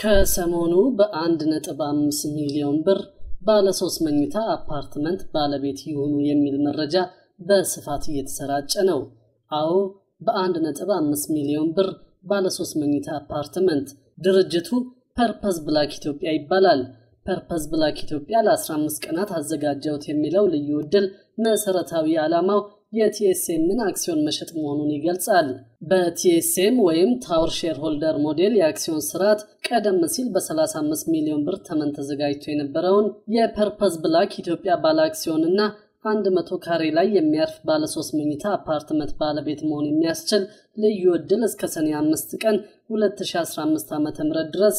ከሰሞኑ በአንድ ነጥብ አምስት ሚሊዮን ብር ባለ ሶስት መኝታ አፓርትመንት ባለቤት ይሁኑ የሚል መረጃ በስፋት እየተሰራጨ ነው። አዎ በአንድ ነጥብ አምስት ሚሊዮን ብር ባለ ሶስት መኝታ አፓርትመንት ድርጅቱ ፐርፐዝ ብላክ ኢትዮጵያ ይባላል። ፐርፐዝ ብላክ ኢትዮጵያ ለ15 ቀናት አዘጋጀውት የሚለው ልዩ ዕድል መሰረታዊ ዓላማው የቲኤስኤምን አክሲዮን መሸጥ መሆኑን ይገልጻል። በቲኤስኤም ወይም ታወር ሼር ሆልደር ሞዴል የአክሲዮን ስርዓት ቀደም ሲል በ35 ሚሊዮን ብር ተመን ተዘጋጅቶ የነበረውን የፐርፐዝ ብላክ ኢትዮጵያ ባለ አክሲዮንና 100 ካሬ ላይ የሚያርፍ ባለ 3 መኝታ አፓርትመንት ባለቤት መሆን የሚያስችል ልዩ ዕድል እስከ ሰኔ 5 ቀን 2015 ዓ.ም ድረስ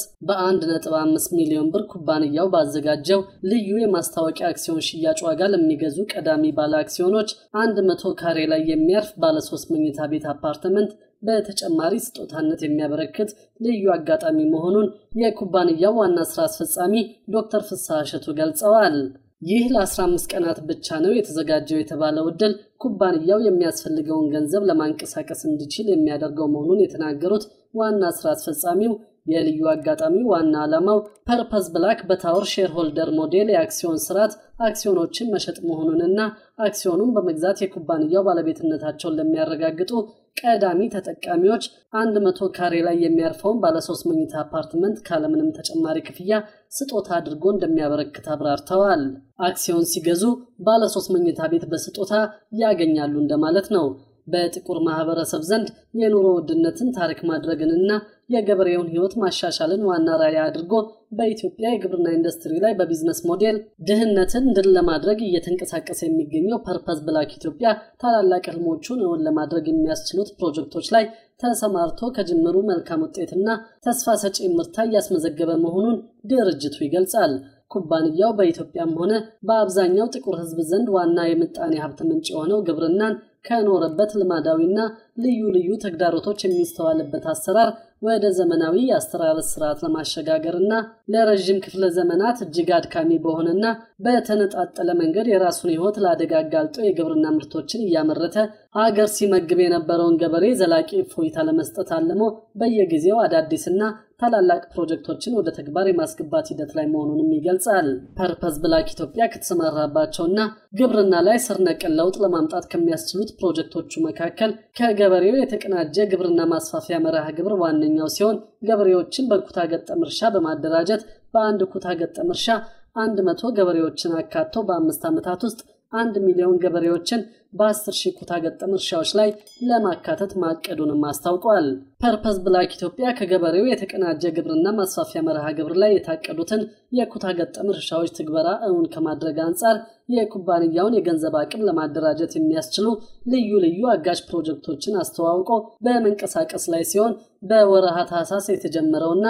በ1.5 ሚሊዮን ብር ኩባንያው ባዘጋጀው ልዩ የማስታወቂያ አክሲዮን ሽያጭ ዋጋ ለሚገዙ ቀዳሚ ባለ አክሲዮኖች 100 ካሬ ላይ የሚያርፍ ባለ 3 መኝታ ቤት አፓርትመንት በተጨማሪ ስጦታነት የሚያበረክት ልዩ አጋጣሚ መሆኑን የኩባንያው ዋና ስራ አስፈጻሚ ዶክተር ፍስሐ እሸቱ ገልጸዋል። ይህ ለ15 ቀናት ብቻ ነው የተዘጋጀው የተባለው ዕድል ኩባንያው የሚያስፈልገውን ገንዘብ ለማንቀሳቀስ እንዲችል የሚያደርገው መሆኑን የተናገሩት ዋና ስራ አስፈጻሚው የልዩ አጋጣሚ ዋና ዓላማው ፐርፐዝ ብላክ በታወር ሼርሆልደር ሞዴል የአክሲዮን ስርዓት አክሲዮኖችን መሸጥ መሆኑንና አክሲዮኑን በመግዛት የኩባንያው ባለቤትነታቸውን ለሚያረጋግጡ ቀዳሚ ተጠቃሚዎች 100 ካሬ ላይ የሚያርፈውን ባለሶስት መኝታ አፓርትመንት ካለምንም ተጨማሪ ክፍያ ስጦታ አድርጎ እንደሚያበረክት አብራርተዋል። አክሲዮን ሲገዙ ባለሶስት መኝታ ቤት በስጦታ ያገኛሉ እንደማለት ነው። በጥቁር ማህበረሰብ ዘንድ የኑሮ ውድነትን ታሪክ ማድረግንና የገበሬውን ሕይወት ማሻሻልን ዋና ራዕይ አድርጎ በኢትዮጵያ የግብርና ኢንዱስትሪ ላይ በቢዝነስ ሞዴል ድህነትን ድል ለማድረግ እየተንቀሳቀሰ የሚገኘው ፐርፐዝ ብላክ ኢትዮጵያ ታላላቅ ህልሞቹን እውን ለማድረግ የሚያስችሉት ፕሮጀክቶች ላይ ተሰማርቶ ከጅምሩ መልካም ውጤትና ተስፋ ሰጪ ምርታ እያስመዘገበ መሆኑን ድርጅቱ ይገልጻል። ኩባንያው በኢትዮጵያም ሆነ በአብዛኛው ጥቁር ህዝብ ዘንድ ዋና የምጣኔ ሀብት ምንጭ የሆነው ግብርናን ከኖረበት ልማዳዊና ልዩ ልዩ ተግዳሮቶች የሚስተዋልበት አሰራር ወደ ዘመናዊ የአስተራረስ ስርዓት ለማሸጋገርና ለረዥም ክፍለ ዘመናት እጅግ አድካሚ በሆነና በተነጣጠለ መንገድ የራሱን ህይወት ለአደጋ አጋልጦ የግብርና ምርቶችን እያመረተ አገር ሲመግብ የነበረውን ገበሬ ዘላቂ እፎይታ ለመስጠት አልሞ በየጊዜው አዳዲስና ታላላቅ ፕሮጀክቶችን ወደ ተግባር የማስገባት ሂደት ላይ መሆኑንም ይገልጻል። ፐርፐዝ ብላክ ኢትዮጵያ ከተሰማራባቸውና ግብርና ላይ ስር ነቀል ለውጥ ለማምጣት ከሚያስችሉት ፕሮጀክቶቹ መካከል ከገበሬው የተቀናጀ ግብርና ማስፋፊያ መርሃ ግብር ዋነኛው ሲሆን ገበሬዎችን በኩታ ገጠም እርሻ በማደራጀት በአንድ ኩታ ገጠም እርሻ አንድ መቶ ገበሬዎችን አካቶ በአምስት ዓመታት ውስጥ አንድ ሚሊዮን ገበሬዎችን በ10 ሺህ ኩታ ገጠም እርሻዎች ላይ ለማካተት ማቀዱንም አስታውቋል። ፐርፐዝ ብላክ ኢትዮጵያ ከገበሬው የተቀናጀ ግብርና ማስፋፊያ መርሃ ግብር ላይ የታቀዱትን የኩታ ገጠም እርሻዎች ትግበራ እውን ከማድረግ አንጻር የኩባንያውን የገንዘብ አቅም ለማደራጀት የሚያስችሉ ልዩ ልዩ አጋዥ ፕሮጀክቶችን አስተዋውቆ በመንቀሳቀስ ላይ ሲሆን በወረሃ ታህሳስ የተጀመረውና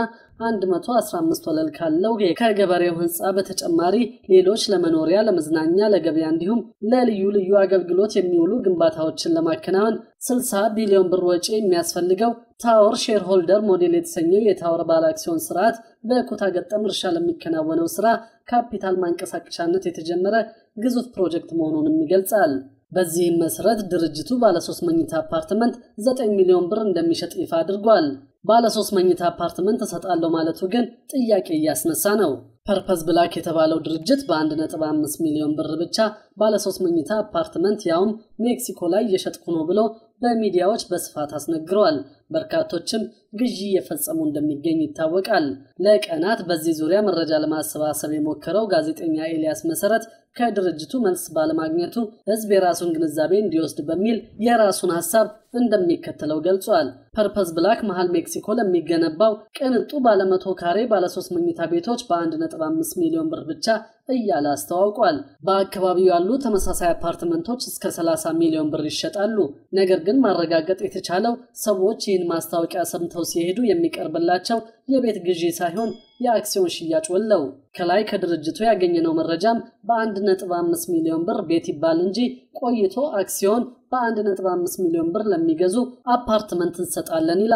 115 ወለል ካለው ከገበሬው ህንፃ በተጨማሪ ሌሎች ለመኖሪያ፣ ለመዝናኛ፣ ለገበያ እንዲሁም ለልዩ ልዩ አገልግሎት የሚውሉ ግንባታዎችን ለማከናወን 60 ቢሊዮን ብር ወጪ የሚያስፈልገው ታወር ሼርሆልደር ሞዴል የተሰኘው የታወር ባለ አክሲዮን ስርዓት በኩታ ገጠም እርሻ ለሚከናወነው ስራ ካፒታል ማንቀሳቀሻነት የተጀመረ ግዙፍ ፕሮጀክት መሆኑንም ይገልጻል። በዚህም መሰረት ድርጅቱ ባለሶስት መኝታ አፓርትመንት 9 ሚሊዮን ብር እንደሚሸጥ ይፋ አድርጓል። ባለሶስት መኝታ አፓርትመንት እሰጣለሁ ማለቱ ግን ጥያቄ እያስነሳ ነው። ፐርፐዝ ብላክ የተባለው ድርጅት በ1.5 ሚሊዮን ብር ብቻ ባለሶስት መኝታ አፓርትመንት ያውም ሜክሲኮ ላይ እየሸጥኩ ነው ብሎ በሚዲያዎች በስፋት አስነግረዋል። በርካቶችም ግዢ እየፈጸሙ እንደሚገኝ ይታወቃል። ለቀናት በዚህ ዙሪያ መረጃ ለማሰባሰብ የሞከረው ጋዜጠኛ ኤልያስ መሰረት ከድርጅቱ መልስ ባለማግኘቱ ሕዝብ የራሱን ግንዛቤ እንዲወስድ በሚል የራሱን ሀሳብ እንደሚከተለው ገልጿል። ፐርፐዝ ብላክ መሃል ሜክሲኮ ለሚገነባው ቅንጡ ባለመቶ ካሬ ባለሶስት መኝታ ቤቶች በ1.5 ሚሊዮን ብር ብቻ እያለ አስተዋውቋል። በአካባቢው ያሉ ተመሳሳይ አፓርትመንቶች እስከ 30 ሚሊዮን ብር ይሸጣሉ። ነገር ግን ማረጋገጥ የተቻለው ሰዎች ይህን ማስታወቂያ ሰምተው ሲሄዱ የሚቀርብላቸው የቤት ግዢ ሳይሆን የአክሲዮን ሽያጭ ወለው። ከላይ ከድርጅቱ ያገኘነው መረጃም በ1.5 ሚሊዮን ብር ቤት ይባል እንጂ ቆይቶ አክሲዮን በ1.5 ሚሊዮን ብር ለሚገዙ አፓርትመንት እንሰጣለን ይላል።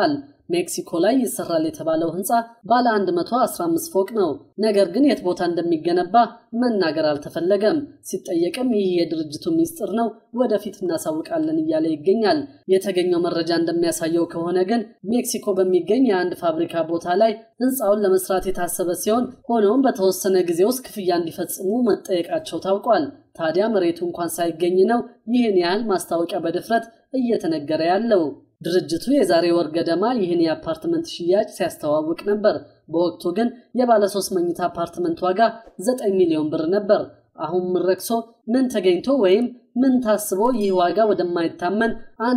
ሜክሲኮ ላይ ይሰራል የተባለው ህንፃ ባለ 115 ፎቅ ነው። ነገር ግን የት ቦታ እንደሚገነባ መናገር አልተፈለገም። ሲጠየቅም ይህ የድርጅቱ ሚስጥር ነው፣ ወደፊት እናሳውቃለን እያለ ይገኛል። የተገኘው መረጃ እንደሚያሳየው ከሆነ ግን ሜክሲኮ በሚገኝ የአንድ ፋብሪካ ቦታ ላይ ህንፃውን ለመስራት የታሰበ ሲሆን ሆኖም በተወሰነ ጊዜ ውስጥ ክፍያ እንዲፈጽሙ መጠየቃቸው ታውቋል። ታዲያ መሬቱ እንኳን ሳይገኝ ነው ይህን ያህል ማስታወቂያ በድፍረት እየተነገረ ያለው። ድርጅቱ የዛሬ ወር ገደማ ይህን የአፓርትመንት ሽያጭ ሲያስተዋውቅ ነበር። በወቅቱ ግን የባለ ሶስት መኝታ አፓርትመንት ዋጋ 9 ሚሊዮን ብር ነበር። አሁን ምን ረክሶ ምን ተገኝቶ ወይም ምን ታስቦ ይህ ዋጋ ወደማይታመን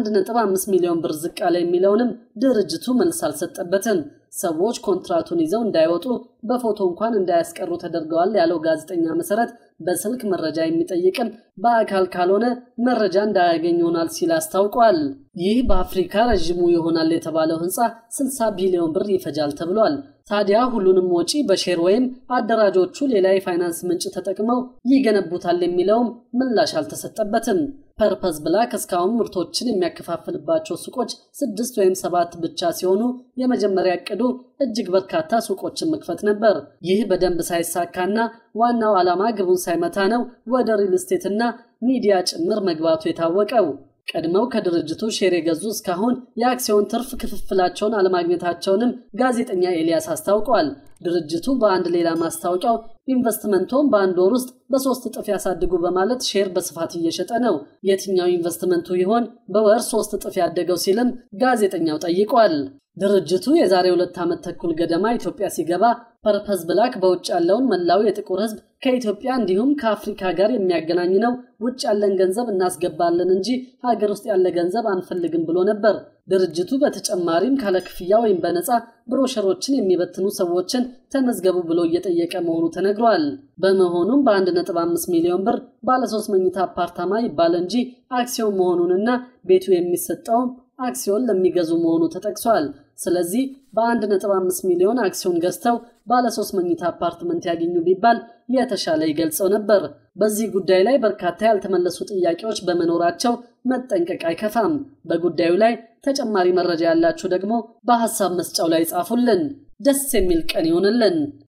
1.5 ሚሊዮን ብር ዝቅ አለ የሚለውንም ድርጅቱ መልስ አልሰጠበትም። ሰዎች ኮንትራቱን ይዘው እንዳይወጡ በፎቶ እንኳን እንዳያስቀሩ ተደርገዋል ያለው ጋዜጠኛ መሰረት በስልክ መረጃ የሚጠይቅም በአካል ካልሆነ መረጃ እንዳያገኝ ይሆናል ሲል አስታውቋል። ይህ በአፍሪካ ረዥሙ ይሆናል የተባለው ህንፃ 60 ቢሊዮን ብር ይፈጃል ተብሏል። ታዲያ ሁሉንም ወጪ በሼር ወይም አደራጆቹ ሌላ የፋይናንስ ምንጭ ተጠቅመው ይገነቡታል የሚለውም ምላሽ አልተሰጠበትም። ፐርፐዝ ብላክ እስካሁን ምርቶችን የሚያከፋፍልባቸው ሱቆች ስድስት ወይም ሰባት ብቻ ሲሆኑ የመጀመሪያ እቅዱ እጅግ በርካታ ሱቆችን መክፈት ነበር። ይህ በደንብ ሳይሳካና ዋናው ዓላማ ግቡን ሳይመታ ነው ወደ ሪል ስቴትና ሚዲያ ጭምር መግባቱ የታወቀው። ቀድመው ከድርጅቱ ሼር የገዙ እስካሁን የአክሲዮን ትርፍ ክፍፍላቸውን አለማግኘታቸውንም ጋዜጠኛ ኤልያስ አስታውቋል። ድርጅቱ በአንድ ሌላ ማስታወቂያው ኢንቨስትመንቶን በአንድ ወር ውስጥ በሶስት እጥፍ ያሳድጉ በማለት ሼር በስፋት እየሸጠ ነው። የትኛው ኢንቨስትመንቱ ይሆን በወር ሶስት እጥፍ ያደገው ሲልም ጋዜጠኛው ጠይቋል። ድርጅቱ የዛሬ ሁለት ዓመት ተኩል ገደማ ኢትዮጵያ ሲገባ ፐርፐዝ ብላክ በውጭ ያለውን መላው የጥቁር ሕዝብ ከኢትዮጵያ እንዲሁም ከአፍሪካ ጋር የሚያገናኝ ነው፣ ውጭ ያለን ገንዘብ እናስገባለን እንጂ ሀገር ውስጥ ያለ ገንዘብ አንፈልግም ብሎ ነበር። ድርጅቱ በተጨማሪም ካለ ክፍያ ወይም በነፃ ብሮሸሮችን የሚበትኑ ሰዎችን ተመዝገቡ ብሎ እየጠየቀ መሆኑ ተነግሯል። በመሆኑም በ1.5 ሚሊዮን ብር ባለሶስት መኝታ አፓርታማ ይባል እንጂ አክሲዮን መሆኑንና ቤቱ የሚሰጠውም አክሲዮን ለሚገዙ መሆኑ ተጠቅሷል። ስለዚህ በ1.5 ሚሊዮን አክሲዮን ገዝተው ባለ ሶስት መኝታ አፓርትመንት ያገኙ ቢባል የተሻለ ይገልጸው ነበር። በዚህ ጉዳይ ላይ በርካታ ያልተመለሱ ጥያቄዎች በመኖራቸው መጠንቀቅ አይከፋም። በጉዳዩ ላይ ተጨማሪ መረጃ ያላችሁ ደግሞ በሐሳብ መስጫው ላይ ጻፉልን። ደስ የሚል ቀን ይሆንልን።